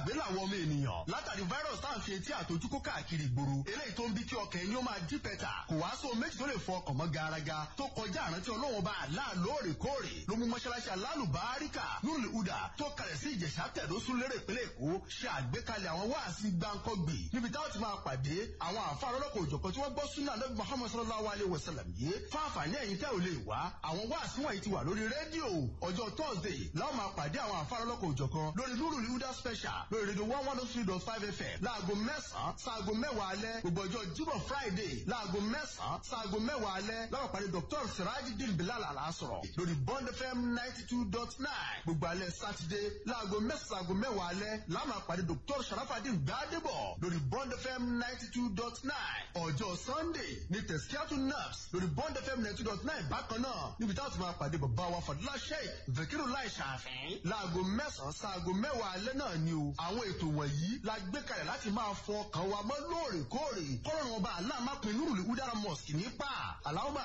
gbàgbé làwọn ọmọ ènìyàn látàrí virus tá à ń fi etí àtọjú kó káàkiri ìgboro eléyìí tó ń bí kí ọkàn ẹni ó máa dí pẹ́tà kò wá sóhun méjì tó lè fọ ọkàn mọ́ garaga tó kọjá àrántí ọlọ́wọ́n bá àlá lóòrèkóòrè ló mú mọ́ṣáláṣí alálùbáríkà nùlù udà tó kalẹ̀ sí ìjẹ̀ṣà tẹ̀dọ́sùn lérè ìpínlẹ̀ èkó ṣe àgbékalẹ̀ àwọn wáàsí gbáǹkọ́gbì níbi táwọn ti máa pàdé àwọn àfa lọ́lọ́kọ̀ òjọ̀kan tí wọ́n gbọ́ súnà lọ́bí muhammad sallallahu alayhi wa sallam yìí fún àǹfààní ẹ̀yin tẹ́ ò lè wá àwọn wáàsí wọ̀nyí ti wà lórí rédíò ọjọ́ thursday láwọn máa pàdé àwọn àfa lọ́lọ́kọ̀ òjọ̀kan lórí nùlù udà special lórí rédíò one one oh three dot five fm láago mẹ́sàn-án sáago mẹ́wàá alẹ́ gbogbo ọjọ́ jíbọ̀ friday láago mẹ́sàn-án sáago mẹ́wàá alẹ́ láwọn pàdé dr sirajidin bilal alasọ̀rọ̀ lórí bond fm ninety two dot nine gbogbo alẹ́ sátidé láago mẹ́sàn-án sáago mẹ́wàá alẹ́ láwọn máa pàdé dr sharafadin gbadebo lórí bond fm ninety two dot nine ọjọ́ sunday ní tẹ̀síkíátù naps lórí bond fm ninety two dot nine bákan náà níbi táwọn ti máa pàdé bàbá wa fàdúrà sheik vekiru lai ṣàfihàn láago mẹ́sàn-án sáago mẹ́wàá alẹ́ náà ni o àwọn ètò wọ̀nyí la gbé kalẹ̀ láti máa fọ ọkàn wa mọ́ lóòrèkóòrè kọ́lọ́run ọba aláàmápin nurul udara mosque nípa aláwọ̀